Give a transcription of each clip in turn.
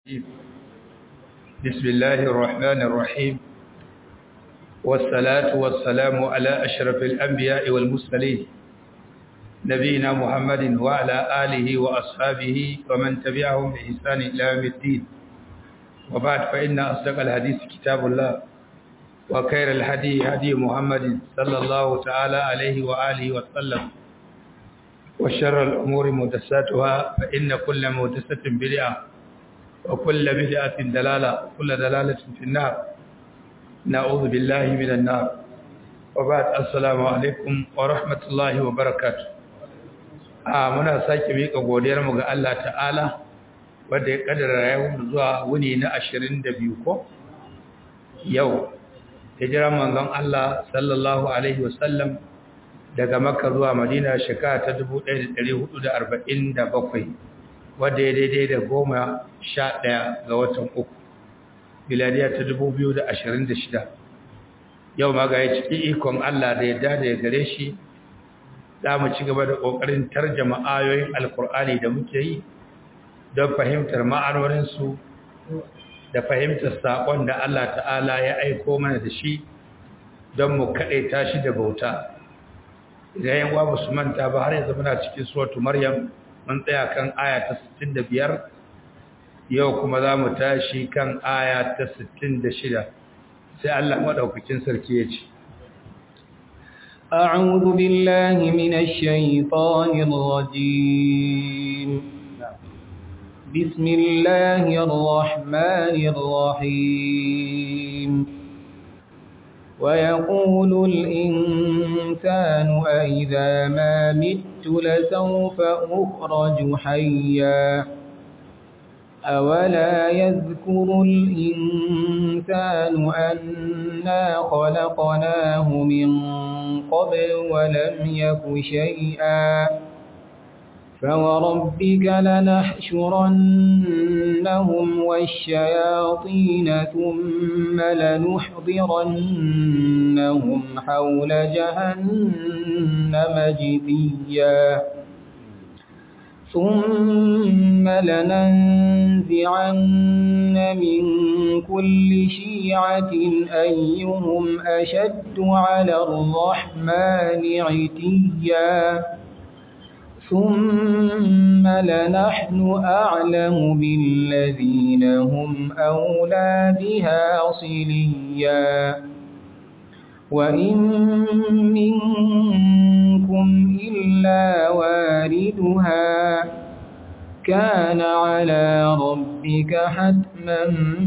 بسم الله الرحمن الرحيم والصلاة والسلام على أشرف الأنبياء والمرسلين نبينا محمد وعلى آله وأصحابه ومن تبعهم بإحسان إلى يوم الدين وبعد فإن أصدق الحديث كتاب الله وخير الهدي هدي محمد صلى الله تعالى عليه وآله وسلم وشر الأمور محدثاتها فإن كل محدثة بدعة وكل بدعة دلالة وكل دلالة في النار نعوذ بالله من النار وبعد السلام عليكم ورحمة الله وبركاته a muna sake miƙa godiyarmu ga Allah ta'ala wanda ya kaddara rayuwar zuwa wuni na 22 ko yau hijira manzon Allah sallallahu alaihi wasallam daga Makka zuwa Madina shekara ta 1447 wadda ya daidai da goma sha ɗaya ga watan uku miladiya ta dubu biyu da ashirin da shida yau ma ga ya ciki ikon Allah da ya dada ya gare shi za mu ci gaba da ƙoƙarin tarjama ayoyin alkur'ani da muke yi don fahimtar ma'anoninsu da fahimtar saƙon da Allah ta'ala ya aiko mana da shi don mu kaɗaita shi da bauta idan yan uwa su manta ba har yanzu muna cikin suratu maryam mun tsaya kan aya ta 65 yau kuma za mu tashi kan aya ta 66 sai Allah madaukakin sarki ya ce أعوذ بالله من الشيطان الرجيم بسم الله الرحمن الرحيم ويقول الإنسان أئذا ما مت لسوف أخرج حيا أولا يذكر الإنسان أنا خلقناه من قبل ولم يك شيئا فوربك لنحشرنهم والشياطين ثم لنحضرنهم حول جهنم جثيا ثم لننزعن من كل شيعة أيهم أشد على الرحمن عتيا ثم لنحن أعلم بالذين هم أولى بها صليا وإن منكم إلا واردها كان على ربك حتما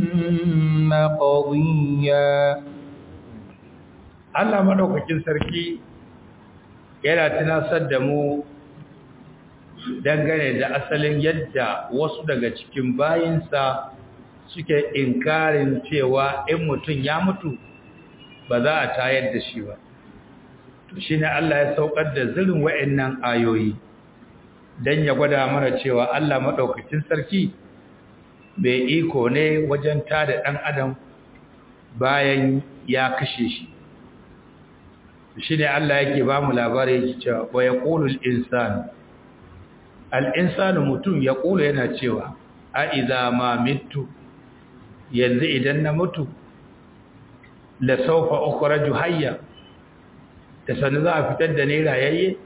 مقضيا Allah madaukakin sarki yana tunasar da mu dangane da asalin yadda wasu daga cikin bayinsa suke inkarin cewa in mutum ya mutu ba za a tayar da shi ba to shi ne Allah ya saukar da zirin wa'annan ayoyi don ya gwada mana cewa Allah maɗaukacin sarki mai iko ne wajen tada ɗan adam bayan ya kashe shi shi ne Allah yake ba mu labari yake cewa wa ya ƙulul insanu al'insanu mutum ya ƙula yana cewa a iza ma mitu yanzu idan na mutu la saufa ukhraju hayya da sanu za a fitar da ne rayayye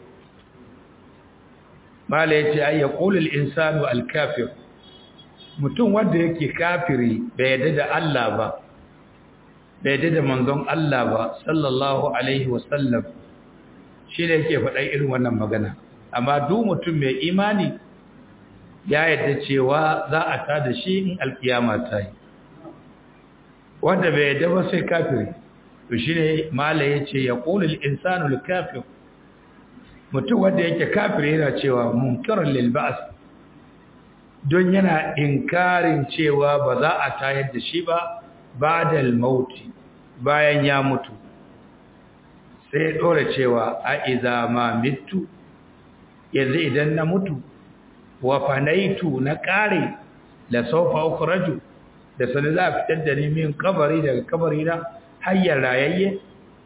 mala yace ay yaqulu al-insanu al-kafir mutum wanda yake kafiri bai yadda da Allah ba bai yadda da manzon Allah ba sallallahu alaihi wasallam shi ne yake faɗa irin wannan magana amma duk mutum mai imani ya yadda cewa za a tada shi in alkiyama ta yi wanda bai yadda ba sai kafiri to shine mala yace yaqulul insanu kafir mutum wanda yake kafiri yana cewa munkarun lil ba's don yana inkarin cewa ba za a tayar da shi ba ba'dal mauti bayan ya mutu sai dora cewa a iza ma mitu yanzu idan na mutu wa fanaitu na kare la sawfa ukhraju da sani za a fitar da ni min kabari daga kabari na hayyar rayayye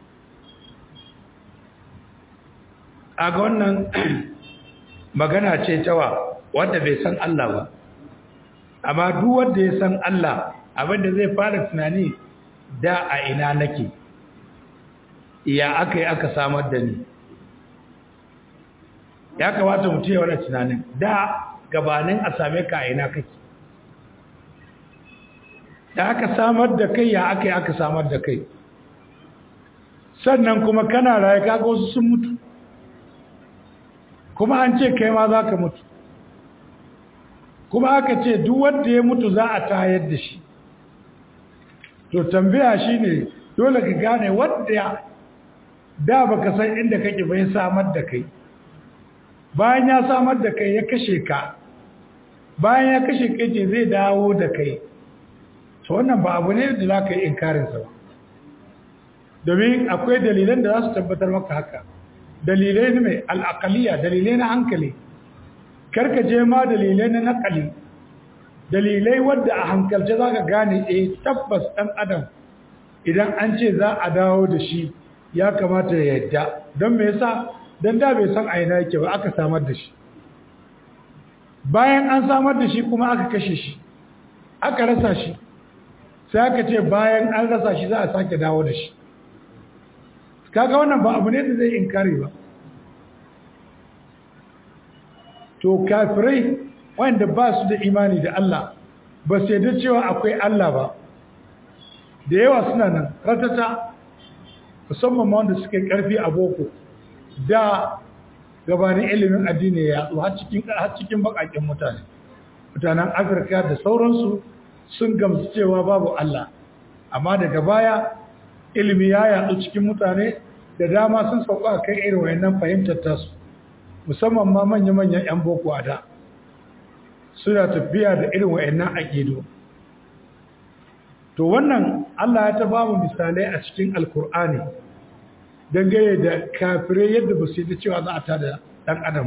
a ga wannan magana ce tawa wanda bai san Allah ba amma duk wanda ya san Allah abinda zai fara tunani da a ina nake iya aka yi aka samar da ni ya kamata mutum ya wani tunanin da gabanin a same ka a ina kake da aka samar da kai ya aka yi aka samar da kai sannan kuma kana raye kaga wasu sun mutu kuma an ce kai ma za ka mutu kuma aka ce duk wanda ya mutu za a tayar da shi to tambaya shine dole ka gane wanda da baka san inda kake bai samar da kai bayan ya samar da kai ya kashe ka bayan ya kashe kai ce zai dawo da kai to wannan ba abu ne da za ka yi inkarinsa ba domin akwai dalilan da za su tabbatar maka haka dalilai ne mai al'akaliya dalilai na hankali karka je ma dalilai na nakali dalilai wadda a hankalce za ka gane e tabbas ɗan adam idan an ce za a dawo da shi ya kamata ya yadda don me yasa don da bai san aina yake ba aka samar da shi bayan an samar da shi kuma aka kashe shi aka rasa shi sai aka ce bayan an rasa shi za a sake dawo da shi kaga wannan ba abu ne da zai inkari ba to kafirai wanda ba su da imani da Allah ba su yadda cewa akwai Allah ba da yawa suna nan ratata musamman ma wanda suka yi karfi a boko da gabanin ilimin addini ya yatsu har cikin har cikin bakakin mutane mutanen Afirka da sauransu sun gamsu cewa babu Allah amma daga baya ilimi ya yatsu cikin mutane da dama sun sauka kan irin wayannan fahimtar tasu musamman ma manya-manyan 'yan boko a da suna tafiya da irin wayannan aƙido to wannan Allah ya ta ba mu misalai a cikin alkur'ani dangane da kafirai yadda ba su yi cewa za a ta da ɗan adam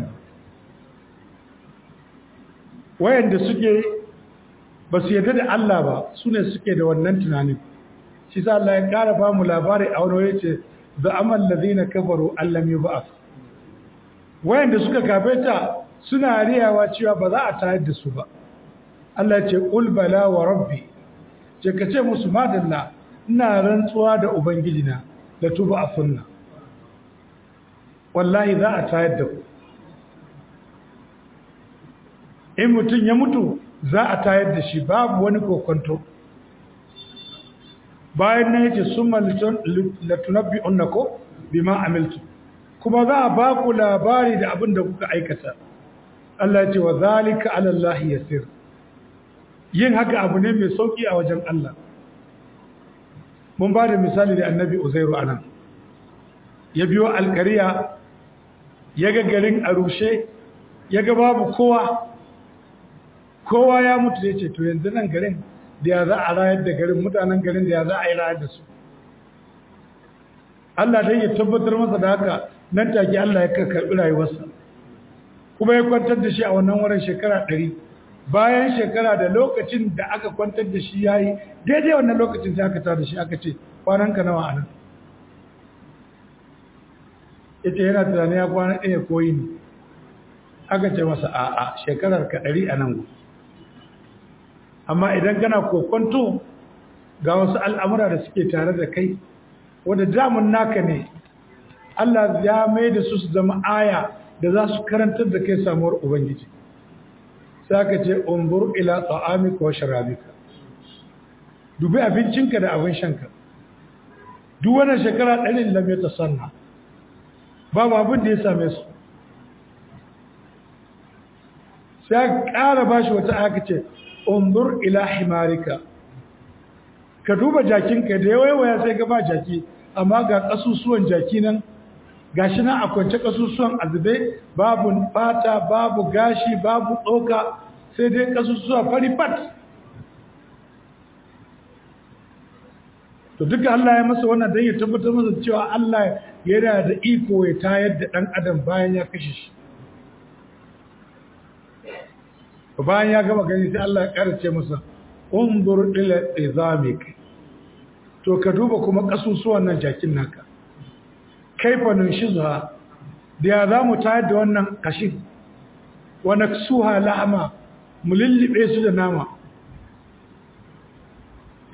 wayanda suke ba su yadda da Allah ba su ne suke da wannan tunanin shi sa Allah ya ƙara ba mu labari a wani wani ce da amal lazina kafaru allam yub'ath wayanda suka kafeta suna riyawa cewa ba za a tayar da su ba Allah ce qul bala wa rabbi ce kace musu madalla ina rantsuwa da ubangijina da tuba a sunna wallahi za a tayar da ku in mutum ya mutu za a tayar da shi babu wani kokonto bayan na yace summa latunabbi unnako bima amiltu kuma za a ba ku labari da abin da kuka aikata Allah ya ce wa zalika ala Allah yasir yin haka abu ne mai sauki a wajen Allah mun ba da misali da annabi uzairu anan ya biyo alkariya ya ga garin a rushe ya ga babu kowa kowa ya mutu ya ce to yanzu nan garin da ya za a rayar da garin mutanen garin da ya za a yi rayar da su Allah dai ya tabbatar masa da haka nan take Allah ya karɓi rayuwarsa kuma ya kwantar da shi a wannan wurin shekara ɗari bayan shekara da lokacin da aka kwantar da shi ya yi daidai wannan lokacin sai aka tada shi aka ce kwananka nawa a nan ita yana tunanin ya kwana ɗaya koyi ne aka ce masa a'a shekarar ka ɗari a nan amma idan kana kokonto ga wasu al'amura da suke tare da kai wadda damun naka ne Allah ya mai da su su zama aya da za su karantar da kai samuwar Ubangiji sai ka ce umbur ila ta'amika wa sharabika dubi abincinka da abin shanka duk wannan shekara ɗarin lam ta sanna babu abin da ya same su sai ƙara bashi wata aka ce umbur ila himarika ka duba jakinka da yawaiwaya sai ga ba jaki amma ga ƙasusuwan jaki nan gashi nan a kwance ƙasusuwan azube babu fata babu gashi babu tsoka sai dai ƙasusuwa fari fat to duka Allah ya masa wannan don ya tabbatar masa cewa Allah yana da iko ya tayar da ɗan adam bayan ya kashe shi bayan ya gama gani sai Allah ya ƙarace masa undur ila izamik to ka duba kuma kasusuwan nan jakin naka kaifa nunshizuha da ya zamu tayar da wannan kashin wa naksuha lahama mu lillibe su da nama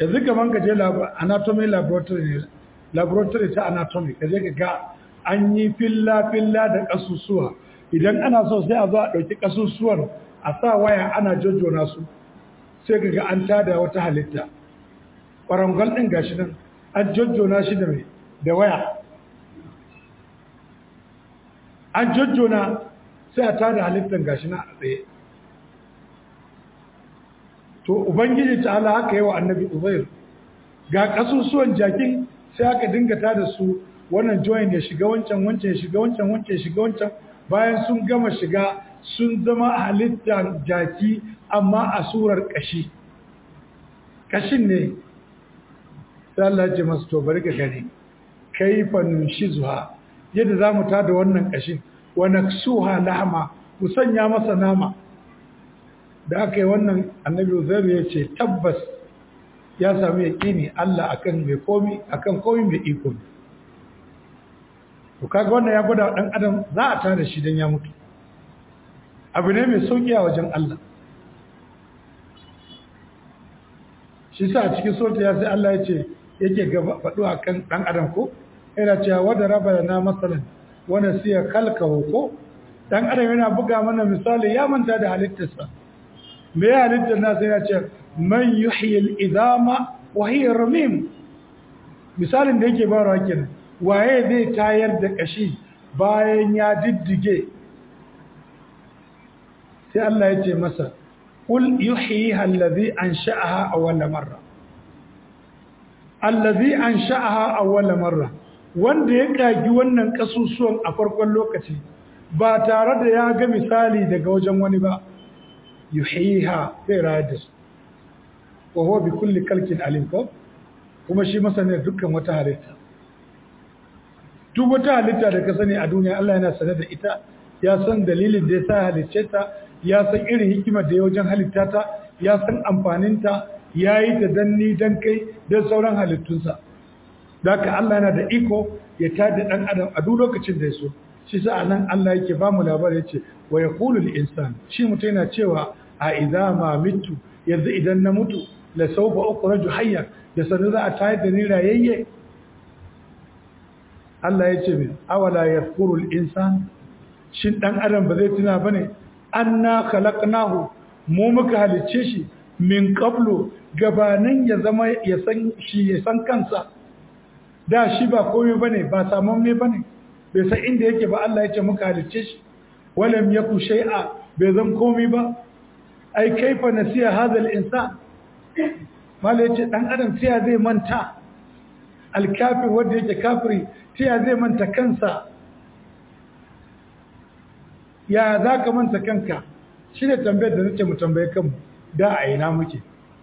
yanzu kaman ka je anatomy laboratory ne laboratory ta anatomy ka je ka ga an yi filla-filla da ƙasusuwa idan ana so sai a zo a ɗauki ƙasusuwan a sa waya ana jojjona su sai ka ga an tada wata halitta ƙwarangal ɗin gashi nan an jojjona shi da mai da waya an jojjona sai a tada halittar gashi nan a tsaye to ubangiji ta ala haka yi wa annabi uzair ga ƙasusuwan jakin sai aka dinga tada su wannan join ya shiga wancan wancan ya shiga wancan wancan ya shiga wancan bayan sun gama shiga sun zama halittar jaki amma a surar kashi kashin ne sai Allah ya ce masu to bari ka gani kaifa nunshizuha yadda zamu tada wannan kashin wa naksuha lahma ku sanya masa nama da aka yi wannan annabi Uzairu ya ce tabbas ya sami yaƙini Allah akan mai komi akan komi mai iko ne to kaga wannan ya gwada dan adam za a tare shi dan ya mutu abu ne mai sauki a wajen Allah shi sa a cikin sura ya sai Allah ya ce yake gaba faɗo akan dan adam ko yana cewa wada raba na masalan wanda siya kalka ko dan adam yana buga mana misali ya manta da halittarsa me ya halittar na sai ya ce man yuhyi al-idama wa hiya ramim misalin da yake bayarwa kenan waye zai tayar da kashi bayan ya diddige sai Allah ya ce masa qul yuhyiha allazi ansha'aha awwal marra allazi ansha'aha awwal marra wanda ya kagi wannan kasusuwan a farkon lokaci ba tare da ya ga misali daga wajen wani ba yuhyiha zai rayar da su wa huwa bi kulli kalkin alim ko kuma shi masanin dukkan wata halitta duk wata halitta da ka sani a duniya Allah yana sanar da ita ya san dalilin da ya sa halicce ta ya san irin hikimar da ya wajen halitta ta ya san amfaninta ya yi ta danni dan kai da sauran halittunsa da ka Allah yana da iko ya tada dan adam a duk lokacin da ya so shi sa nan Allah yake ba mu labari yace wa yaqulu lil insan shi mutum yana cewa a idza ma mitu yanzu idan na mutu la sawfa ukhraju hayya da sanu za a tayar da ni rayayye Allah ya ce min awala yadhkuru al-insan shin dan adam ba zai tuna bane anna khalaqnahu mu muka halicce shi min qablu gabanin ya zama ya san shi ya san kansa da shi ba komai bane ba saman me bane bai san inda yake ba Allah ya ce muka halicce shi walam yaku shay'a bai zan komai ba ai kaifa nasiya hadha al-insan mala yace dan adam sai zai manta al-kafir wanda yake kafiri sai zai manta kansa ya za ka manta kanka shi ne tambayar da nace mu tambaye kanmu da a ina muke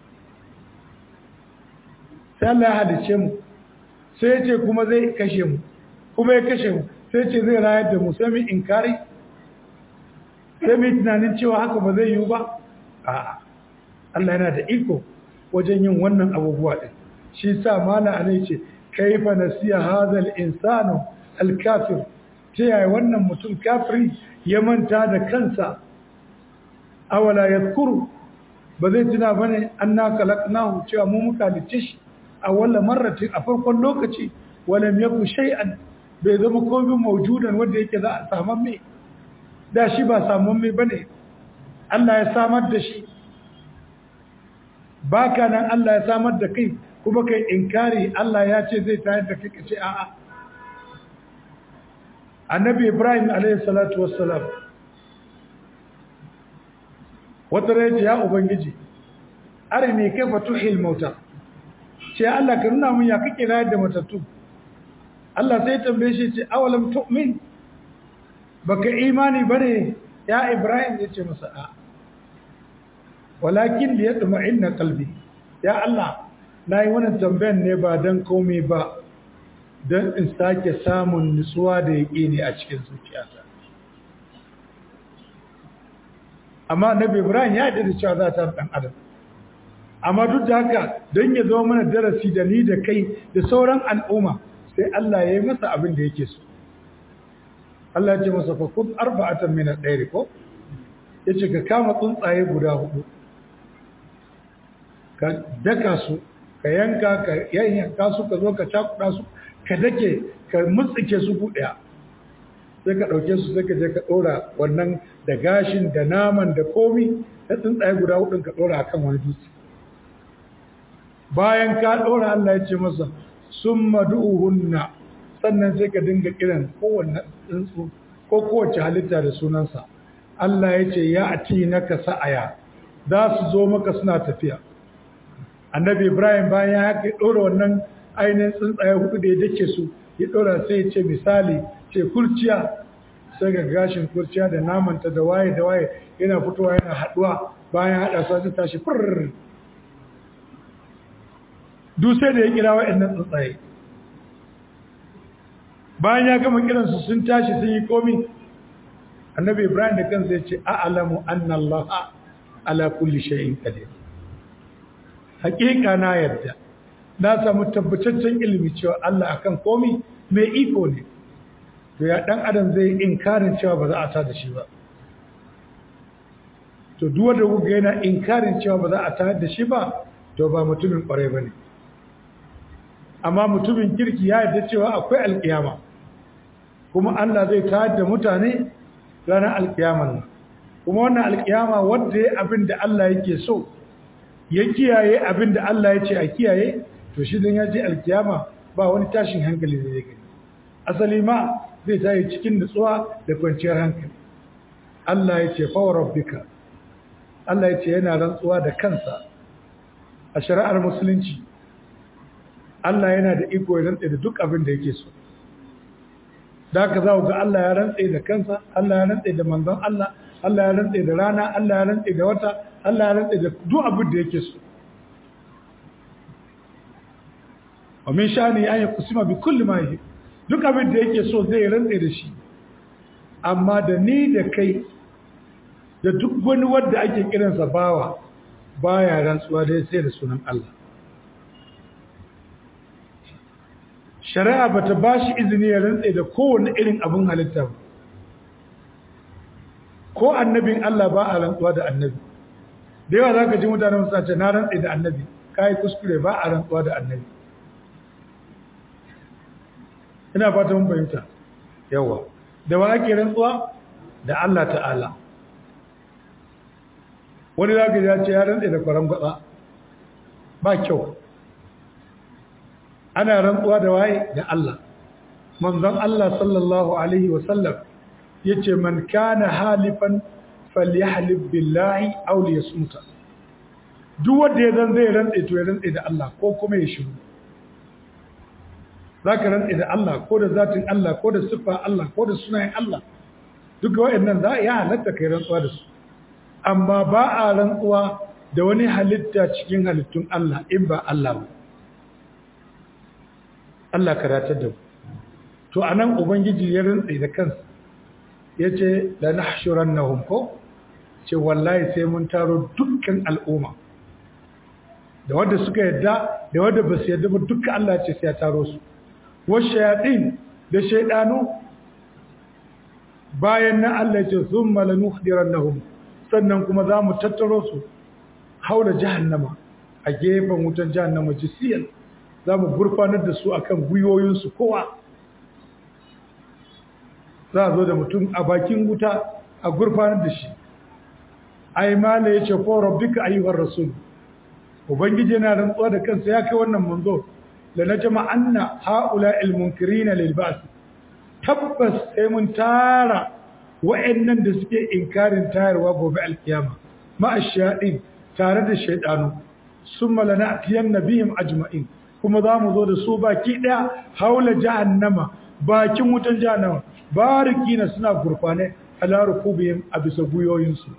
sai Allah ya halice mu sai ya ce kuma zai kashe mu kuma ya kashe mu sai ce zai rayar da mu sai mu inkari sai mu tunanin cewa haka ba zai yiwu ba a'a Allah yana da iko wajen yin wannan abubuwa din shi sa mala anai ce kaifa nasiya hadha insanu al-kafir ta yaya wannan mutum kafiri ya manta da kansa awala yadhkuru ba zai tuna bane anna khalaqnahu cewa mu muka halice shi a walla marratin a farkon lokaci walam yaku shay'an bai zama komai maujudan wanda yake za a saman me da shi ba saman me bane Allah ya samar da shi baka nan Allah ya samar da kai kuma kai inkari Allah ya ce zai tayar da kai kace a'a annabi Ibrahim alayhi salatu wassalam wata rai ya ubangiji arini kaifa tuhil mauta ce Allah ka nuna mun ya kake rayar da matattu Allah sai tambaye shi ce awalam tu'min baka imani bane ya Ibrahim yace masa a walakin li yatma'inna qalbi ya Allah nayi wannan tambayan ne ba dan komai ba dan in sake samun nutsuwa da yaqini a cikin zuciyata amma Nabi Ibrahim ya yarda da cewa za ta dan adam amma duk da haka don ya zama mana darasi da ni da kai da sauran al'umma sai Allah ya yi masa abin da yake so Allah ya ce masa fa kun arba'atan min al-dayr ko yace ka kama tsuntsaye guda hudu ka daka su ka yanka ka yanka su ka zo ka cakuɗa su ka dake ka mutsike su buɗaya sai ka ɗauke su sai ka je ka ɗora wannan da gashin da naman da komi da tsuntsaye guda hudun ka ɗora akan wani dutse bayan ka ɗora Allah ya ce masa sun madu'uhunna sannan sai ka dinga kiran kowanne tsuntsu ko kowace halitta da sunansa Allah ya ce ya ati naka sa'aya za su zo maka suna tafiya annabi Ibrahim bayan ya haka ɗora wannan ainihin tsuntsaye hudu da ya dake su ya ɗora sai ya ce misali ce kurciya sai ga gashin kurciya da namanta da waye da waye yana fitowa yana haɗuwa bayan haɗa su sai tashi furr duk sai da ya kira waɗannan tsuntsaye bayan ya gama kiransu sun tashi sun yi komi annabi ibrahim da kansa ya ce a'lamu anna allaha ala kulli shay'in qadir hakika na yadda na samu tabbataccen ilimi cewa Allah akan komi mai iko ne to ya dan adam zai inkarin cewa ba za a ta da shi ba to duk wanda kuga yana inkarin cewa ba za a ta da shi ba to ba mutumin kwarai bane amma mutumin kirki ya yarda cewa akwai alkiyama kuma Allah zai tayar da mutane ranar alkiyaman nan kuma wannan alkiyama wanda ya abin da Allah yake so ya kiyaye abin da Allah ya ce a kiyaye to shi dan ya je alkiyama ba wani tashin hankali da zai gani asali ma zai tayi cikin nutsuwa da kwanciyar hankali Allah ya ce fa rabbika Allah ya ce yana rantsuwa da kansa a shari'ar musulunci Allah yana da iko ya rantse da duk abin da yake so da haka za ku ga Allah ya rantse da kansa Allah ya rantse da manzon Allah Allah ya rantse da rana Allah ya rantse da wata Allah ya rantse da duk abin da yake so wa min sha'ani an yaqsima bi kulli ma yahib duk abin da yake so zai rantse da shi amma da ni da kai da duk wani wanda ake kiransa bawa baya rantsuwa dai sai da sunan Allah shari'a ba ta ba shi izini ya rantse da kowane irin abin halitta ba ko annabin Allah ba a rantsuwa da annabi da yawa za ka ji mutane musa ce na rantse da annabi ka yi kuskure ba a rantsuwa da annabi ina fata mun fahimta yawa da wa ake rantsuwa da Allah ta'ala wani za ka ce ya rantse da kwaran gwatsa ba kyau ana rantsuwa da waye da Allah manzon Allah sallallahu alaihi wasallam yace man kana halifan falyahlib billahi aw liyasmuta duk wanda ya zan zai rantse to ya rantse da Allah ko kuma ya shiru zaka rantse da Allah ko da zatin Allah ko da sifa Allah ko da sunayen Allah duk waɗannan za ya halatta kai rantsuwa da su amma ba a rantsuwa da wani halitta cikin halittun Allah in ba Allah ba Allah karatar da mu to anan ubangiji ya rantsa da kansa yace la nahshurannahum ko ce wallahi sai mun taro dukkan al'umma da wanda suka yadda da wanda ba su yadda ba dukkan Allah ce sai ya taro su washayatin da shaydanu bayan nan Allah ce thumma lanuhdirannahum sannan kuma za mu tattaro su haula jahannama a gefen wutan jahannama jisiyan za mu gurfanar da su akan gwiwoyinsu kowa za a zo da mutum a bakin wuta a gurfanar da shi ai mala ya ce ko rabbika ayyuhar rasul ubangiji yana rantsuwa da kansa ya kai wannan manzo la najma anna haula al munkirina lil ba's tabbas sai mun tara wa'annan da suke inkarin tayarwa gobe alkiyama ma ashadin tare da shaydanu summa lanatiyanna bihim ajma'in kuma za mu zo da su baki ɗaya haula jahannama bakin wutan jahannama barikina suna gurfane ala rukubihim a bisa guyoyinsu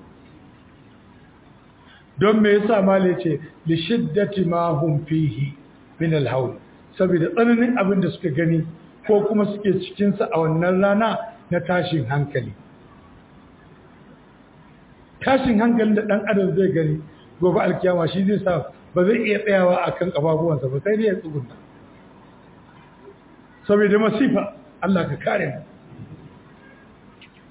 don me yasa male ce li shiddati ma hum fihi min al haul saboda tsananin abin da suka gani ko kuma suke cikin sa a wannan rana na tashin hankali tashin hankalin da dan adam zai gani gobe alkiyama shi zai sa ba zai iya tsayawa a kan ƙafafuwansa ba sai dai ya tsugunta saboda masifa Allah ka kare mu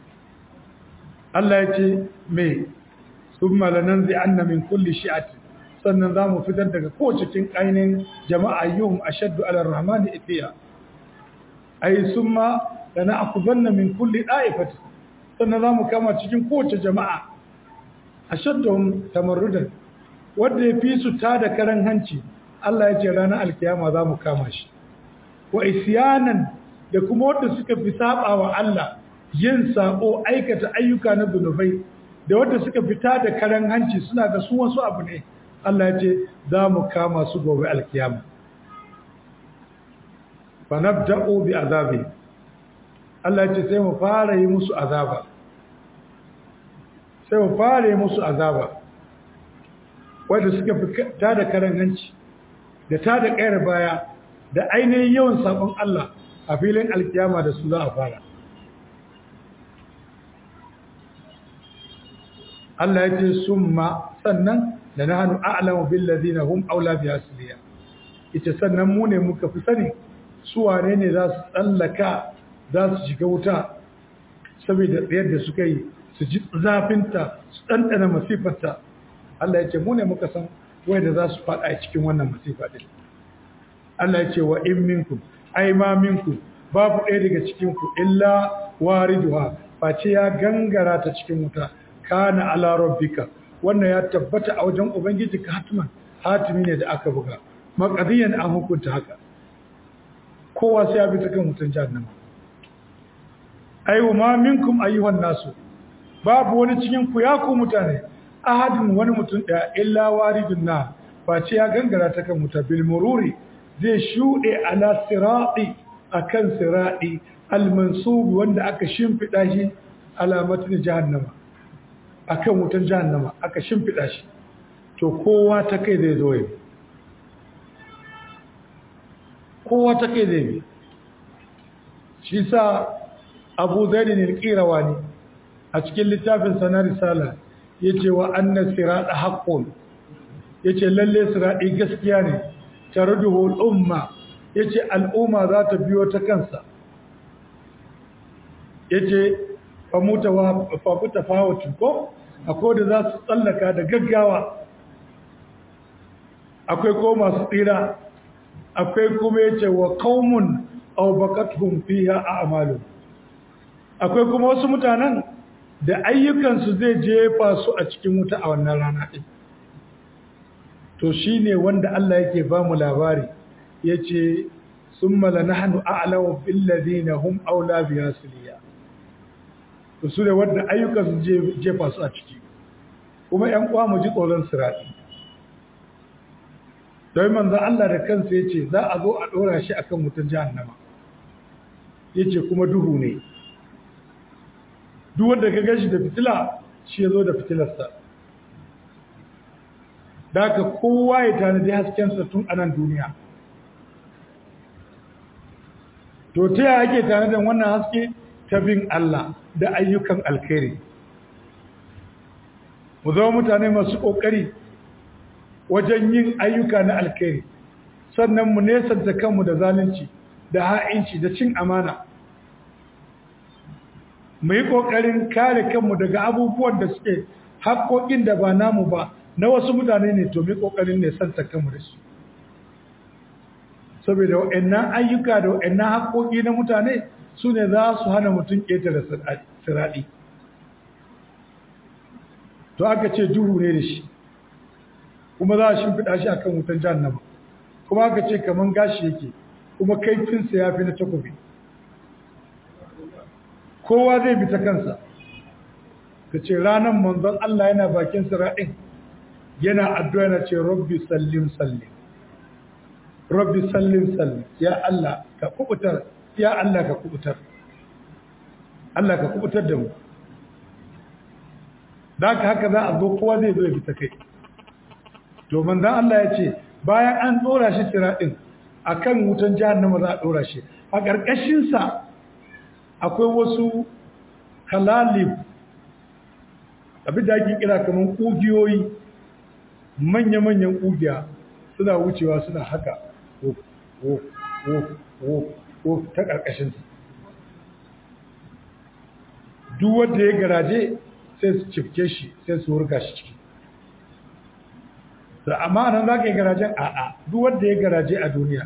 Allah ya ce mai sun malanan zai anna min kulli shi'ati sannan za mu fitar daga kowace cikin ainihin jama'a yuhum ashaddu ala rahmani itiya ai summa lana akuzanna min kulli da'ifati sannan za mu kama cikin kowace jama'a ashadduhum tamarrudan wanda ya fi su ta da karan hanci Allah ya ce ranar alkiyama za mu kama shi wa isyanan da kuma wanda suka fi saba wa Allah yin sabo aikata ayyuka na zunubai da wanda suka fita da karan hanci suna ga su wasu abu ne Allah ya ce za mu kama su gobe alkiyama fa nabda'u bi azabi Allah ya ce sai mu fara yi musu azaba sai mu fara yi musu azaba wanda suka fita da karan hanci da ta da kayar baya da ainihin yawan sabon Allah a filin alkiyama da su za a fara Allah ya ce summa sannan da na hannu a'lamu bil ladina hum aula bi asliya ita sannan mu ne muka fi sani su wane ne za su tsallaka za su shiga wuta saboda tsayar da suka yi su ji zafinta su ɗanɗana masifarta Allah ya ce mu ne muka san wanda za su faɗa a cikin wannan masifa ɗin Allah ya ce wa in minkum ai ma minkum babu ɗaya daga cikin ku illa wariduha face ya gangara ta cikin wuta kana ala rabbika wannan ya tabbata a wajen ubangiji ka hatman hatimi ne da aka buga maqadiyan an hukunta haka kowa sai ya bi ta kan wutan jahannama ai ma minkum ayyuhan nasu babu wani cikin ku ya ku mutane ahadin wani mutum daya illa waridun na face ya gangara ta kan wuta bil mururi zai shuɗe ala sirati akan sirati al-mansub wanda aka shimfida shi alamatin jahannama akan wutan jahannama aka shimfida shi to kowa ta kai zai zo yi kowa ta kai zai bi shi sa abu zaidin al-qirawani a cikin littafin sanar risala yace wa anna sirata haqqun yace lalle sirati gaskiya ne tarduhu al-umma yace al'umma za ta biyo ta kansa yace famuta wa fafuta fawatu ko akwai da za su tsallaka da gaggawa akwai ko masu tsira akwai kuma yace wa qaumun aw baqatuhum fiha a'malu akwai kuma wasu mutanen da ayyukansu zai jefa su a cikin wuta a wannan rana din to shine wanda Allah yake ba mu labari yace summa lanahnu a'lamu bil ladina hum aula bi asliya to su ne wanda ayyukan su jefa su a ciki kuma ƴan uwa mu ji tsoron sirati don manzo Allah da kansa yace za a zo a dora shi akan wutan jahannama yace kuma duhu ne duk wanda ka gashi da fitila shi yazo da fitilarsa daga kowa ya tanadi haskensa tun a nan duniya to ta yaya ake tanadin wannan haske ta bin Allah da ayyukan alkhairi mu zama mutane masu ƙoƙari wajen yin ayyuka na alkhairi sannan mu nesanta kanmu da zalunci da ha'inci da cin amana mu yi ƙoƙarin kare kanmu daga abubuwan da suke haƙoƙin da ba namu ba na wasu mutane ne to mu yi ƙoƙarin nesanta kanmu da su saboda wa'annan ayyuka da wa'annan haƙoƙi na mutane su ne za su hana mutum ƙetare siraɗi to aka ce duhu ne da shi kuma za a shimfiɗa shi akan wutan jahannama kuma aka ce kaman gashi yake kuma kaifinsa ya fi na takobi kowa zai bi ta kansa ka ce ranar manzon Allah yana bakin sira'in yana addu'a yana ce rabbi sallim sallim rabbi sallim sallim ya Allah ka kubutar ya Allah ka kubutar Allah ka kubutar da mu da haka za a zo kowa zai zo ya bi ta kai to manzon Allah ya ce bayan an dora shi sira'in akan wutan jahannama za a dora shi a ƙarƙashin sa akwai wasu kalalib abin da ake kira kamar ƙugiyoyi manya-manyan ƙugiya suna wucewa suna haka wo ta ƙarƙashinsa duk wanda ya garaje sai su cifke shi sai su wurga shi ciki to amma nan za ka yi garajen a'a duk wanda ya garaje a duniya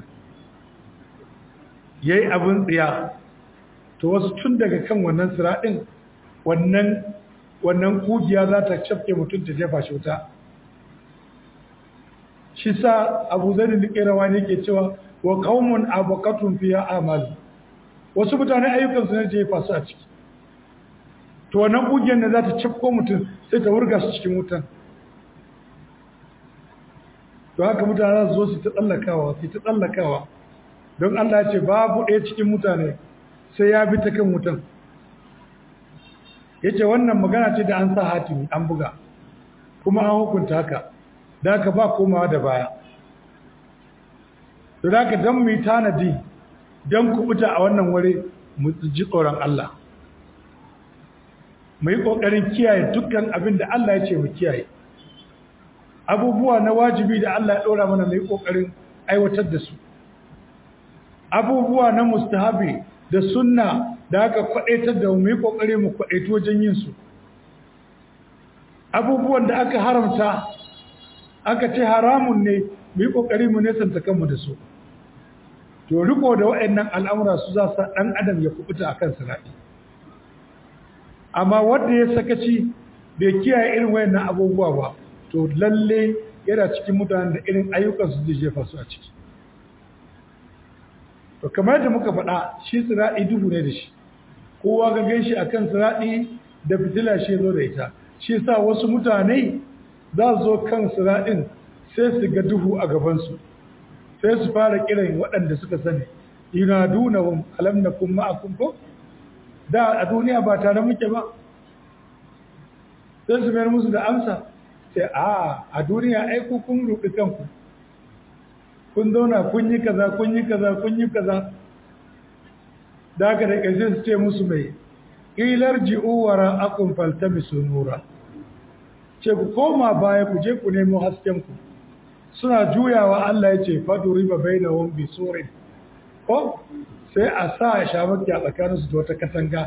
ya yi abin tsiya to wasu tun daga kan wannan siraɗin wannan wannan kugiya za ta cafke mutum ta jefa shi wuta shi sa abu zai da ƙerawa ne ke cewa wa qaumun abaqatun fiya amalu wasu mutane ayyukansu ne jefa su a ciki to wannan kugiyar ne za ta cafko mutum sai ta wurga su cikin wutan to haka mutane za su zo su ta tsallakawa su ta tsallakawa don Allah ya ce babu ɗaya cikin mutane sai ya bi ta kan wutan ya ce wannan magana ce da an sa hatimi an buga kuma an hukunta haka da haka ba komawa da baya to da haka don mu yi tanadi don kubuta a wannan wuri mu ji tsoron Allah mu yi ƙoƙarin kiyaye dukkan abin da Allah ya ce mu kiyaye abubuwa na wajibi da Allah ya ɗora mana mu yi ƙoƙarin aiwatar da su abubuwa na mustahabi da sunna da aka kwaɗaitar da mu yi ƙoƙari mu kwaɗaitu wajen yin su abubuwan da aka haramta aka ce haramun ne mu yi ƙoƙari mu nesanta kanmu da su to riko da waɗannan al'amura su za su ɗan adam ya kubuta a kan siraɗi amma wanda ya sakaci bai kiyaye irin wayannan abubuwa ba to lalle yana cikin mutanen da irin ayyukan su zai jefa su a ciki to kamar da muka faɗa shi siraɗi duhu ne da shi kowa ga gan shi akan siraɗi da fitila shi zo da ita shi sa wasu mutane za su zo kan siraɗin sai su ga duhu a gabansu sai su fara kiran waɗanda suka sani ina dunahum alam nakum ma'akum ko da a duniya ba tare muke ba sai su mayar musu da amsa sai a a duniya ai ku kun rubi kanku kun zauna kun yi kaza kun yi kaza kun yi kaza da haka da ƙarshe su ce musu mai ilar ji'u wara akun faltamisu nura ce ku koma baya ku je ku nemo hasken ku suna juyawa Allah ya ce fadu riba bainahum bi surin ko sai a sa a shamaki a tsakaninsu da wata katanga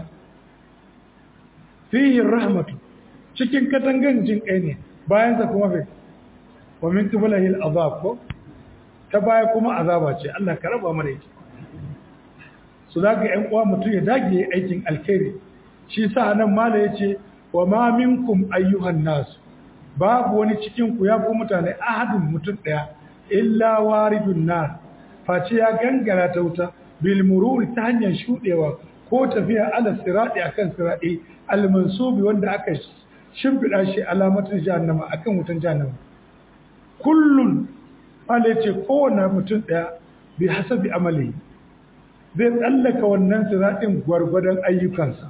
fihi rahmatu cikin katangan jin kai ne bayan sa kuma bai wa min qiblahi al-azab ko ta baya kuma azaba ce Allah ka raba mana ita su zaka yan uwa mutum ya dage aikin alkhairi shi sa nan mala yace wa ma minkum ayyuhan nas babu wani cikin ku ya ku mutane ahadun mutum daya illa waridun nar face ya gangara ta wuta bil mururi ta hanyar shudewa ko tafiya ala sirati akan sirati al mansubi wanda aka shimfida shi alamatin jahannama akan wutan jahannama kullun Allah ya ce kowane mutum ɗaya bi hasabi amali zai tsallaka wannan siratin gwargwadon ayyukansa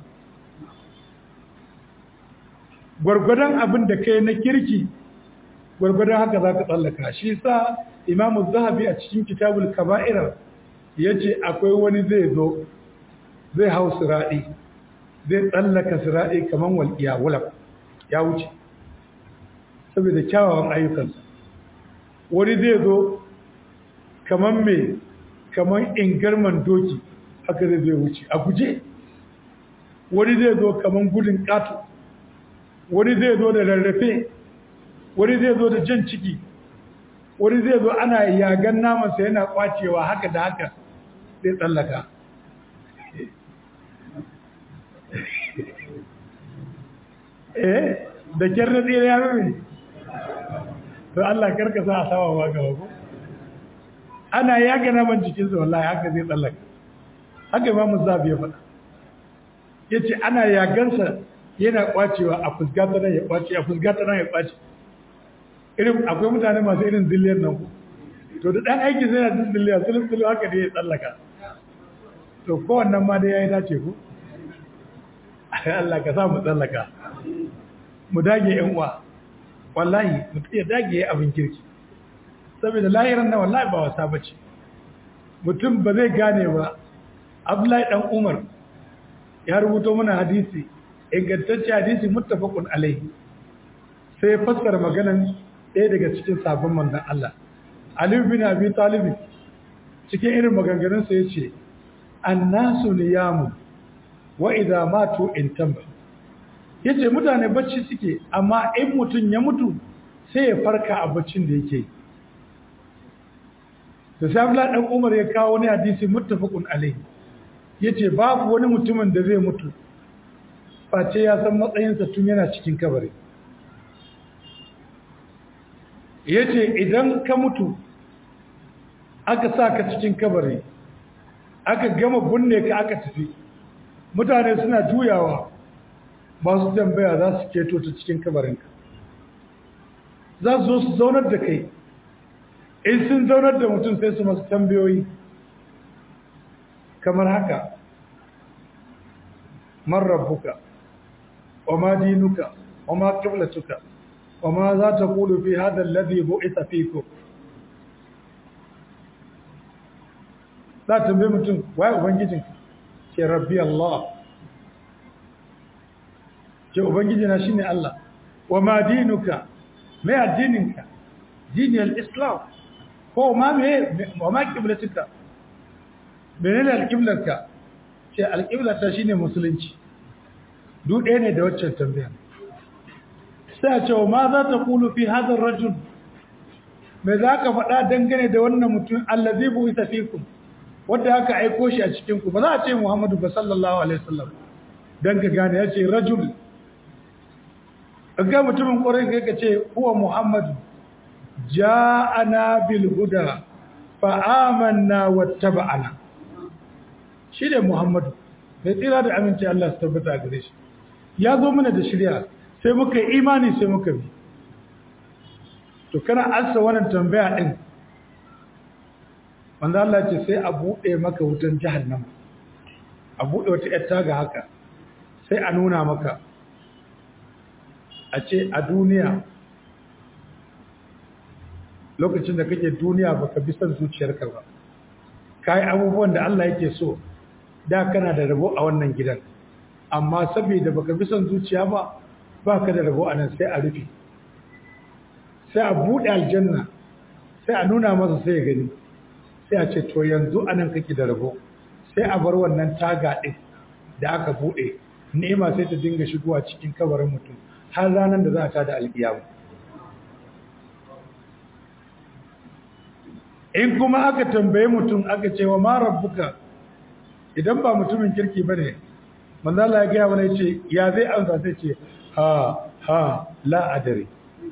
gwargwadon abin da kai na kirki gwargwadon haka za ka tsallaka shi sa imamu zahabi a cikin kitabul kaba'ira ya ce akwai wani zai zo zai hau siraɗi zai tsallaka siraɗi kamar walƙiya wulaf ya wuce saboda kyawawan ayyukansa wani zai zo kamar mai kamar ingarman doki haka zai zai wuce a guje wani zai zo kamar gudun ƙato wani zai zo da rarrafe wani zai zo da jan ciki wani zai zo ana yagan namansa yana kwacewa haka da haka zai tsallaka eh da kyar na tsere ya mai to Allah karka sa a sama ba gaba ko ana yaga naman jikinsa wallahi haka zai tsallaka haka imamu zabi ya faɗa yace ana yagansa yana kwacewa a fusgata nan ya kwace a fusgata nan ya kwace irin akwai mutane masu irin zilliyar nan ku to da dan aiki sai na zilliyar sulun sulun haka ne ya tsallaka to kowannan ma dai yayi dace ku Allah ka sa mu tsallaka mu dage yan uwa wallahi mutum ya dage abin kirki saboda lahiran na wallahi ba wasa bace mutum ba zai gane ba Abdullahi dan Umar ya rubuto mana hadisi ingantacce hadisi muttafaqun alaihi sai ya fassara maganan ɗaya daga cikin sabon manzon Allah Ali bin Abi Talib cikin irin maganganun sa yace annasu niyamu wa idza matu intamba yace mutane bacci suke amma in mutun ya mutu sai ya farka a baccin da yake da sabila dan umar ya kawo wani hadisi muttafaqun alaihi yace babu wani mutumin da zai mutu face ya san matsayinsa tun yana cikin kabari yace idan ka mutu aka sa ka cikin kabari aka gama binne ka aka tafi mutane suna juyawa masu tambaya za su keto ta cikin kabarinka za su zo su zaunar da kai in sun zaunar da mutum sai su masu tambayoyi kamar haka man rabbuka wa ma dinuka wa ma qiblatuka wa ma za ta qulu fi hadha alladhi bu'itha fikum za ta tambaye mutum waye ubangijinka ce rabbi Allah ce ubangijina shine Allah wa ma dinuka me addininka dini al-islam ko ma me wa ma qiblatuka menene al-qiblarka ce al-qiblata shine musulunci duk ɗaya ne da waccan tambaya sai a ce wa ma za ta kulu fi hadha ar-rajul me za ka faɗa dangane da wannan mutum allazi bu isa fikum wanda aka aiko shi a cikin ku ba za a ce Muhammadu ba sallallahu alaihi wasallam dan ka gane ya ce rajul ga mutumin ƙwarai kai ka ce huwa Muhammadu ja'ana bil huda fa amanna wattaba'ana shi ne Muhammadu mai tsira da aminci Allah su tabbata gare shi ya zo mana da shirya sai muka yi imani sai muka bi to kana ansa wannan tambaya din wanda Allah ce sai a buɗe maka wutan jahannama a buɗe wata ‘yar taga haka sai a nuna maka a ce a duniya lokacin da kake duniya baka bi son zuciyarka ba kai abubuwan da Allah yake so da kana da rabo a wannan gidan amma saboda baka bi son zuciya ba baka da rabo a nan sai a rufe sai a buɗe aljanna sai a nuna masa sai ya gani sai a ce to yanzu anan kake da rabo sai a bar wannan taga ɗin da aka buɗe ni'ima sai ta dinga shigowa cikin kabarin mutum har ranar da za a tada alƙiyamu in kuma aka tambaye mutum aka ce wa ma rabbuka idan ba mutumin kirki bane manzo Allah ya gaya mana yace ya zai amsa sai ce ha ha la adari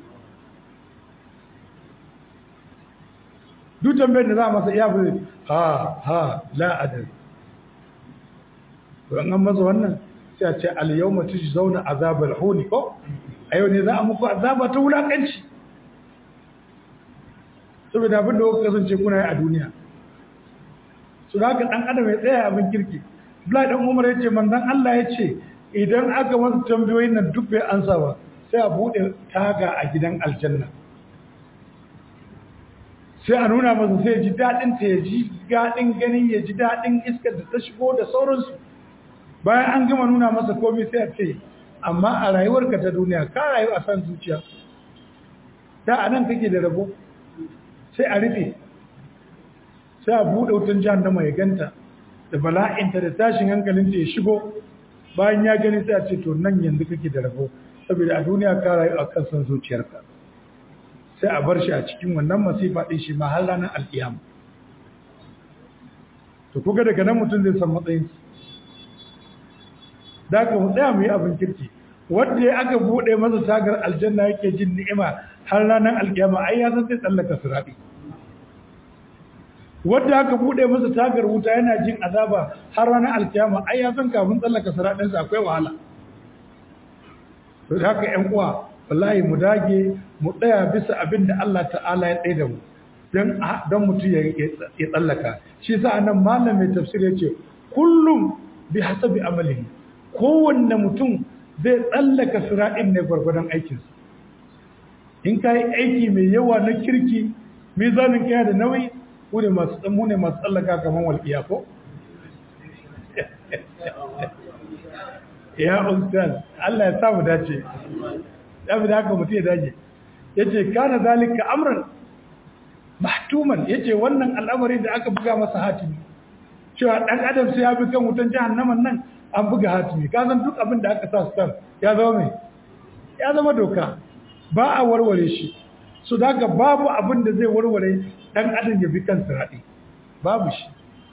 duk tambayar da za a masa iya fi ha ha la adari to an masa wannan sai a ce al yawma tujzauna azabal huni ko a yau ne za a muku azaba ta wulakanci saboda abin da kuka kasance kuna yi a duniya su da haka dan adam ya tsaya abin kirki Abdullahi dan Umar yace manzon Allah yace idan aka masa tambayoyin nan duk bai ansa ba sai a bude taga a gidan aljanna sai a nuna masa sai ya ji daɗin ta ya ji daɗin ganin ya ji daɗin iskar da ta shigo da sauransu bayan an gama nuna masa komai sai a ce amma a rayuwarka ta duniya ka rayu a san zuciya da a nan kake da rabo sai a rufe sai a buɗe wutan jahannama ya ganta da bala'inta da tashin hankalinta ya shigo bayan ya gani sai a ce to nan yanzu kake da rabo saboda a duniya ka rayu a kan san zuciyarka sai a bar shi a cikin wannan masifa ɗin shi ma har ranar alƙiyama to kuga daga nan mutum zai san matsayin da ka mu tsaya mu yi abin kirki wanda ya aka buɗe masa tagar aljanna yake jin ni'ima har ranar alƙiyama ai ya san sai tsallaka siraɗi wanda aka buɗe masa tagar wuta yana jin azaba har ranar alƙiyama ai ya san kafin tsallaka siraɗinsa akwai wahala to haka ƴan uwa wallahi mu dage mu tsaya bisa abin da Allah ta'ala ya tsaye da mu don don mutum ya tsallaka shi sa nan malam mai tafsir ya ce kullum bi hasabi amalihi kowanne mutum zai tsallaka sira'in ne gwargwadon aikinsa in ka yi aiki mai yawa na kirki mizanin kaya da nauyi ku ne masu tsammu ne masu tsallaka kamar walƙiya ko ya ustaz Allah ya samu dace ya fi da haka mutum ya dage ya ce kana zalika amran mahtuman ya ce wannan al'amari da aka buga masa hatimi cewa ɗan adam sai ya bi kan wutan jahannaman nan an buga hatimi ka san duk abin da aka sa stamp ya zama mai ya zama doka ba a warware shi so daga babu abin da zai warware dan adam ya bi kan sirati babu shi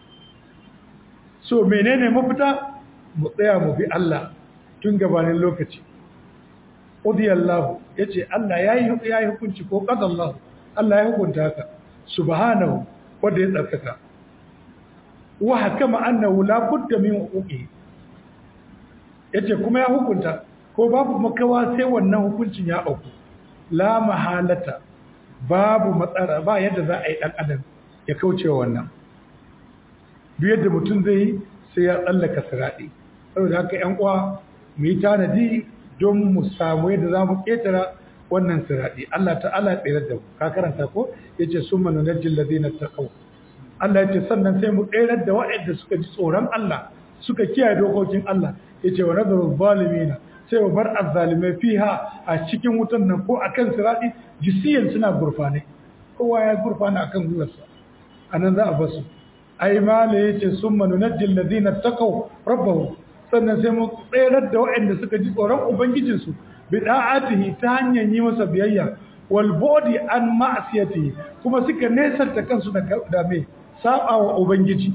so menene mafita mu tsaya mu bi Allah tun gabanin lokaci udiyallahu yace Allah yayi yayi hukunci ko qadallahu Allah ya hukunta haka subhanahu wanda ya tsarkaka wa hakama annahu la budda min huquqi yace kuma ya hukunta ko babu makawa sai wannan hukuncin ya auku la mahalata babu matsara ba yadda za a yi dan adam ya kauce wa wannan duk yadda mutum zai yi sai ya tsallaka siradi saboda haka yan uwa mu yi tanadi don mu samu yadda za mu ketara wannan siradi Allah ta'ala tsere da mu ka karanta ko yace summa nunajjil ladina taqaw Allah yace sannan sai mu tsere da waɗanda suka ji tsoron Allah suka kiyaye dokokin Allah yace wa nadaru zalimina sai mu bar azzalimai fiha a cikin wutan nan ko akan siradi jisiyan suna gurfane kowa ya gurfana akan gurarsa anan za a basu ai mala yace summa nunajjil ladina taqaw rabbahum sannan sai mu tsere da waɗanda suka ji tsoron ubangijinsu bida'atihi ta hanyar yi masa biyayya wal body an ma'asiyati kuma suka nesanta kansu da me saba wa ubangiji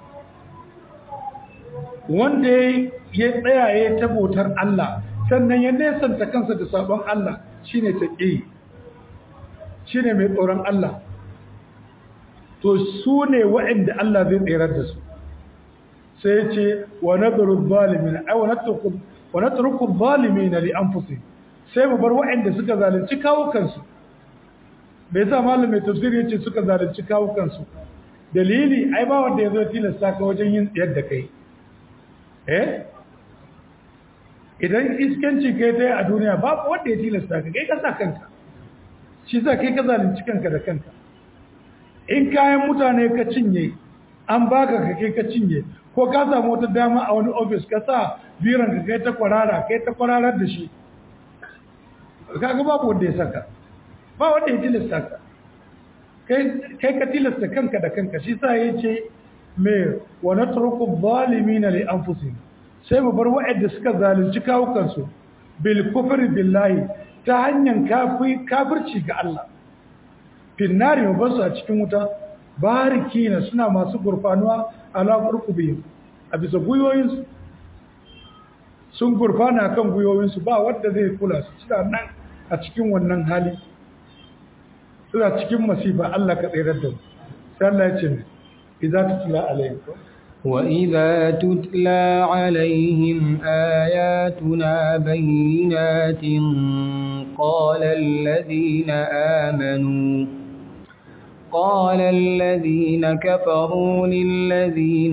wanda ya tsaya ya tabotar Allah sannan ya nesanta kansa da sabon Allah shine taqi shine mai tsoron Allah to su ne waɗanda Allah zai tsirar da su sai ya ce wa nadru zalimin ay wa natruku wa natruku zalimin li anfusihim sai mu bar waɗanda suka zalunci kawukansu bai sa malam mai tafsiri yace suka zalunci kawukansu dalili ai ba wanda yazo tilasta ka wajen yin tsayar da kai eh idan iskanci kai tai a duniya babu wanda ya tilasta ka kai ka sa kanka shi za kai ka zalunci kanka da kanka in kayan mutane ka cinye an baka ka kai ka cinye ko ka samu wata dama a wani ofis ka sa biran ka kai ta kwarara kai ta kwararar da shi kaga babu wanda ya saka ba wanda ya tilasta ka kai ka tilasta kanka da kanka shi sa ya ce me wa natruku zalimina li anfusihim sai mu bar wa'anda suka zalunci kawukansu bil kufri billahi ta hanyar kafirci ga Allah finnari mu basu a cikin wuta barikina suna masu gurfanuwa ala qurqubihim a bisa guyoyinsu sun gurfana kan guyoyinsu ba wanda zai kula su suna nan a cikin wannan hali suna cikin masifa Allah ka tsirar da mu sai Allah ya ce ne idza tutla alaihim وإذا تتلى عليهم آياتنا بينات قال الذين آمنوا قال الذين كفروا للذين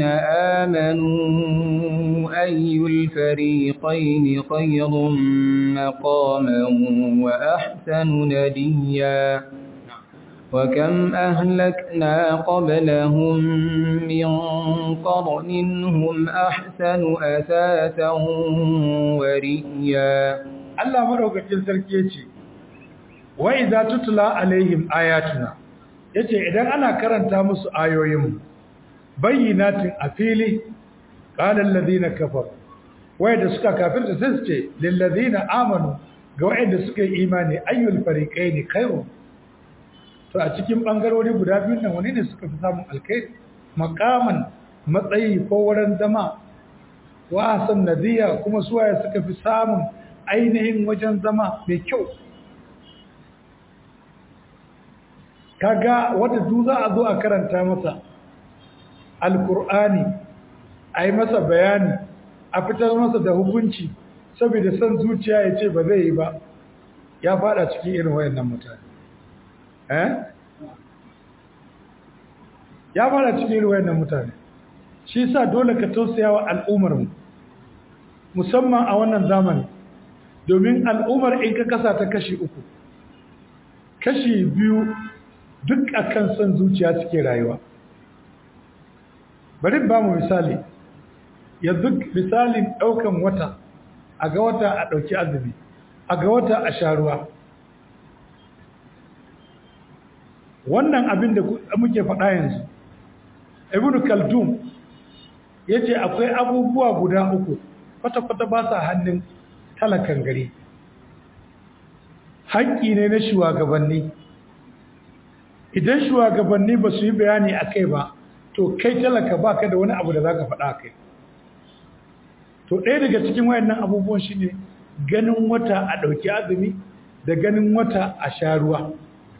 آمنوا أي الفريقين خير مقاما وأحسن نديا وكم أهلكنا قبلهم من قرن هم أحسن أثاثا ورئيا Allah madaukakin sarki yace wa idza tutla alaihim ayatuna yace idan ana karanta musu ayoyin bayyinatin a fili qala alladhina kafaru wayanda suka kafirta sai su ce lil ladina amanu ga wayanda suka yi imani ayyul fariqaini khairu to a cikin bangarori guda biyun nan wani ne suka fi samun alkhairi makaman matsayi ko wurin zama wa hasan nadiya kuma suwaye suka fi samun ainihin wajen zama mai kyau kaga wanda duk za a zo a karanta masa alkur'ani a yi masa bayani a fitar masa da hukunci saboda son zuciya ya ce ba zai yi ba ya fada cikin irin wayannan mutane eh ya fada cikin irin wayannan mutane shi yasa dole ka tausaya wa al'ummar mu musamman a wannan zamani domin al'ummar in ka kasa ta kashi uku kashi biyu duk akan son zuciya suke rayuwa bari ba mu misali yanzu misalin ɗaukan wata a ga wata a ɗauki azumi a ga wata a sharuwa wannan abin da muke faɗa yanzu ibn kaldum ya ce akwai abubuwa guda uku kwata-kwata ba sa hannun talakan gari haƙƙi ne na shugabanni idan shugabanni ba su yi bayani a kai ba to kai talaka ba ka da wani abu da za ka faɗa a kai to ɗaya daga cikin wayannan abubuwan shi ne ganin wata a ɗauki azumi da ganin wata a sha ruwa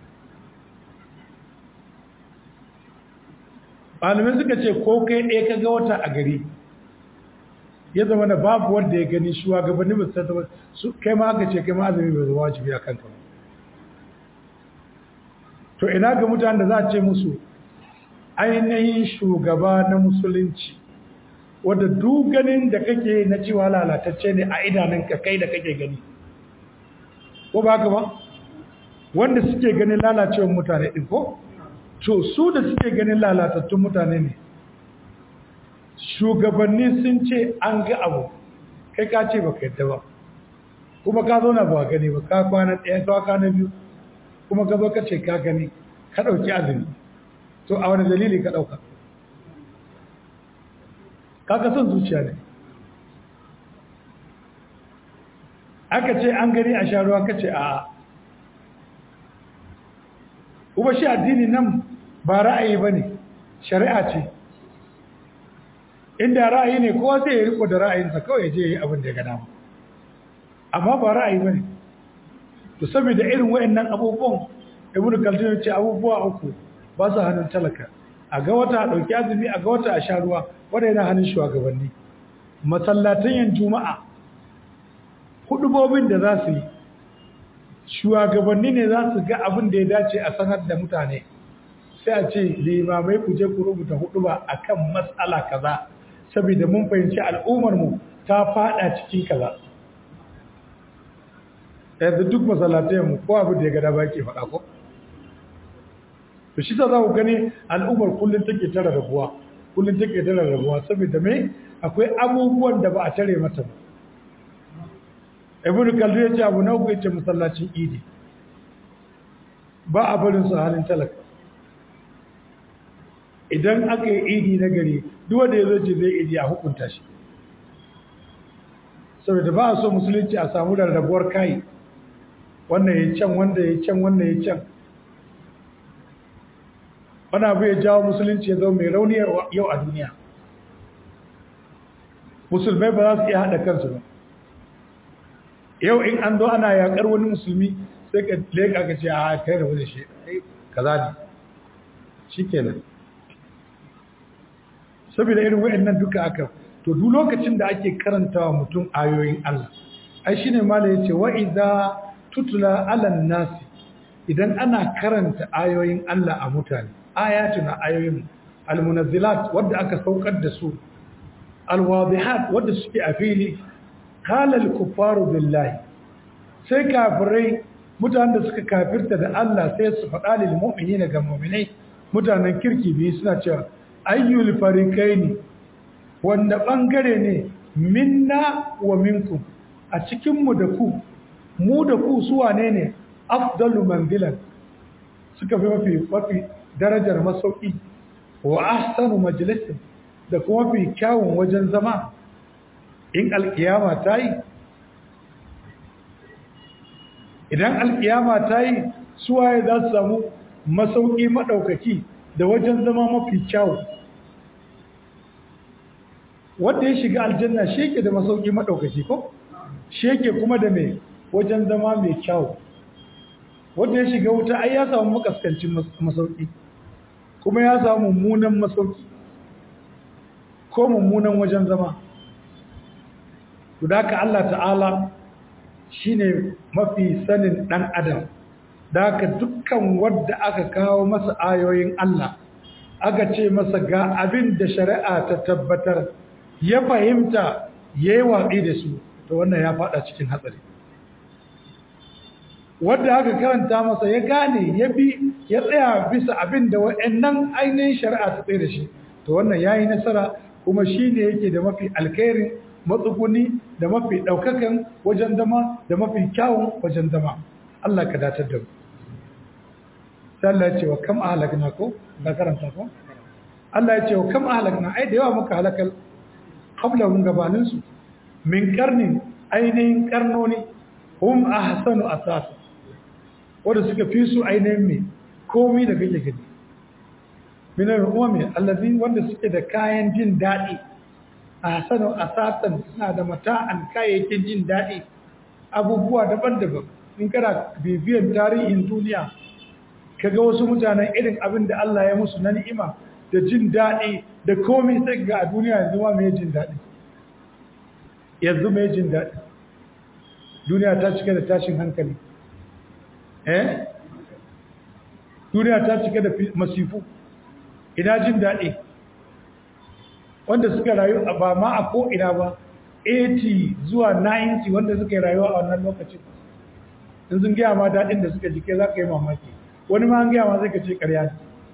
malamai suka ce ko kai ɗaya ka ga wata a gari ya zama da babu wanda ya gani shugabanni ba su su kai ma aka ce kai ma azumi bai zama wajibi a kanka ba to ina ga mutanen da za a ce musu ainihin shugaba na musulunci wadda ganin da kake na cewa lalatacce ne a idanunka kai da kake gani ko ba ka ba wanda suke ganin lalacewar mutane ɗin ko to su da suke ganin lalatattun mutane ne shugabanni sun ce an ga abu kai ka ce baka yadda ba kuma ka zo na ba gani ba ka kwana ɗaya ka kwana biyu kuma ka zo ka ce ka gani ka ɗauki azumi to a wani dalili ka ɗauka ka son zuciya ne aka ce an gani a sharuwa ka ce a kuma shi addini nan ba ra'ayi ba ne shari'a ce inda ra'ayi ne kowa zai yi riko da ra'ayinsa kawai je yi abin da ya gada amma ba ra'ayi ba ne to saboda irin wayannan abubuwan ibnu kaltun ya ce abubuwa uku ba su hannun talaka a ga wata a ɗauki azumi a ga wata a sha ruwa wanda yana hannun shugabanni masallatan yan juma'a hudubobin da za su yi shugabanni ne za su ga abin da ya dace a sanar da mutane sai a ce limamai ku je ku rubuta huduba akan matsala kaza saboda mun fahimci al'ummar mu ta fada cikin kaza yanzu duk masallatayen mu ko abin da ya gada ba ke faɗa ko to shi ta za ku gani al'ummar kullum take tara rabuwa kullum take tara rabuwa saboda mai akwai abubuwan da ba a tare mata ba ibn kaldu ya ce abu na uku yace masallacin idi ba a barin su halin talaka idan aka yi idi na gari duk wanda ya zo ce zai idi a hukunta shi saboda ba a so musulunci a samu rarrabuwar kai wannan ya can wanda ya can wannan ya can wani abu ya jawo musulunci ya zama mai rauni yau a duniya musulmai ba za su iya haɗa kansu ba yau in an zo ana yaƙar wani musulmi sai ka leƙa ka ce a kai da wani shi kaza ne shi kenan saboda irin wa'annan duka aka to duk lokacin da ake karantawa mutum ayoyin Allah ai shine mala yace wa idza tutla alan nasi idan ana karanta ayoyin Allah a mutane ayatuna ayoyin almunazzilat wadda aka saukar da su alwadihat wadda suke a fili qala alkuffaru billahi sai kafirai mutanen da suka kafirta da Allah sai su faɗa lil mu'minina ga mu'minai mutanen kirki biyu suna cewa ayyul fariqaini wanda bangare ne minna wa minkum a cikin mu da ku mu da ku su wane ne afdalu manzilan suka fi mafi mafi darajar masauki wa ahsanu majalisin da kuma fi kyawun wajen zama in alkiyama ta yi idan alkiyama ta yi suwaye za su samu masauki maɗaukaki da wajen zama mafi kyawu wanda ya shiga aljanna sheke da masauki maɗaukaki ko sheke kuma da mai wajen zama mai kyawu wanda ya shiga wuta ai ya samu makaskancin masauki kuma ya samu mummunan masauki ko mummunan wajen zama ka Allah ta'ala shine mafi sanin dan adam ka dukkan wanda aka kawo masa ayoyin Allah aka ce masa ga abin da shari'a ta tabbatar ya fahimta yayi watsi da su to wannan ya fada cikin hatsari wanda aka karanta masa ya gane ya bi ya tsaya bisa abin da wa'annan ainihin shari'a ta tsaye da shi to wannan yayi nasara kuma shine yake da mafi alkhairin matsuguni da mafi daukakan wajen zama da mafi kyawun wajen zama Allah ka datar da mu Allah ya ce wa kam ahlakna ko da karanta ko Allah ya ce wa kam ahlakna ai da yawa muka halakal qabla mun gabanin su min karnin ainihin karnoni hum ahsanu asasa wanda suka fi su ainihin mai komai da kake gani minar umami allazi wanda suke da kayan jin daɗi a hasanu asatan suna da mata'an kayayyakin jin daɗi abubuwa daban-daban in kana bibiyan tarihin duniya kaga wasu mutanen irin abin da Allah ya musu na ni'ima da jin daɗi da komai sai ga a duniya yanzu ma mai jin daɗi yanzu mai jin daɗi duniya ta cika da tashin hankali eh duniya ta cika da masifu ina jin daɗi wanda suka rayu a ba ma a ko'ina ba 80 zuwa 90 wanda suka yi rayuwa a wannan lokacin in sun gaya ma daɗin da suka jike za ka yi mamaki wani ma an gaya ma zai ka ce ƙarya ne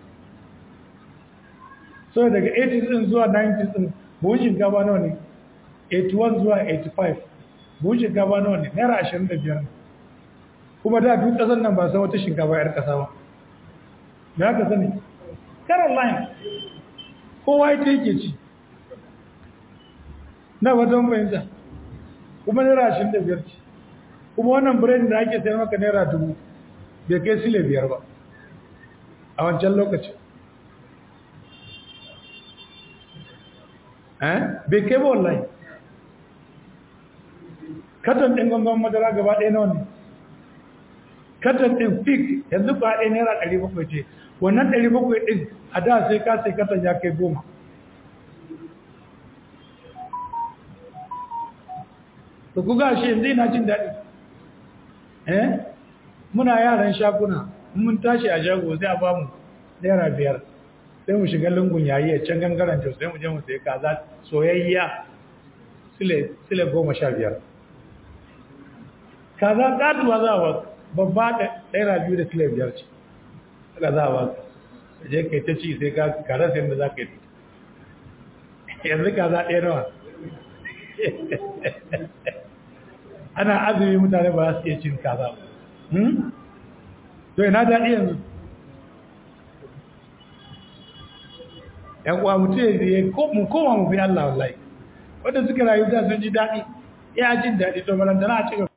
so daga 80 ɗin zuwa 90 ɗin buhun shinkafa nawa ne 81 zuwa 85 buhun shinkafa nawa ne naira 25 kuma da duk ƙasar nan ba san wata shinkafa 'yar ƙasa ba me aka sani caroline kowa ita yake ci na wajen fahimta kuma naira 25 ci kuma wannan biredin da ake sayar maka naira dubu bai kai sile biyar ba a wancan lokacin bai kai ba wallahi katon ɗin gangan madara gaba ɗaya na wani katon ɗin fik yanzu ba ɗaya naira ɗari bakwai ce wannan ɗari bakwai ɗin a da sai ka sai katon ya kai goma da kuga shi yanzu ina jin daɗi eh muna yaran shaguna mun tashi a shago sai a ba mu naira biyar sai mu shiga lungun yayi a can gangaren jos sai mu je mu sai kaza soyayya sile goma sha biyar kaza katuwa za a ba babba da naira biyu da sile biyar ce haka za a ba je kai ta ci sai ka kara sai da za ka yi yanzu kaza ɗaya nawa ana azumi mutane ba za su iya cin kaza ba to ina daɗi yanzu ‘yan uwa mutu ya mu koma mu fi Allah wallahi wadda suka rayu da sun ji daɗi ya jin daɗi to balantana a cikin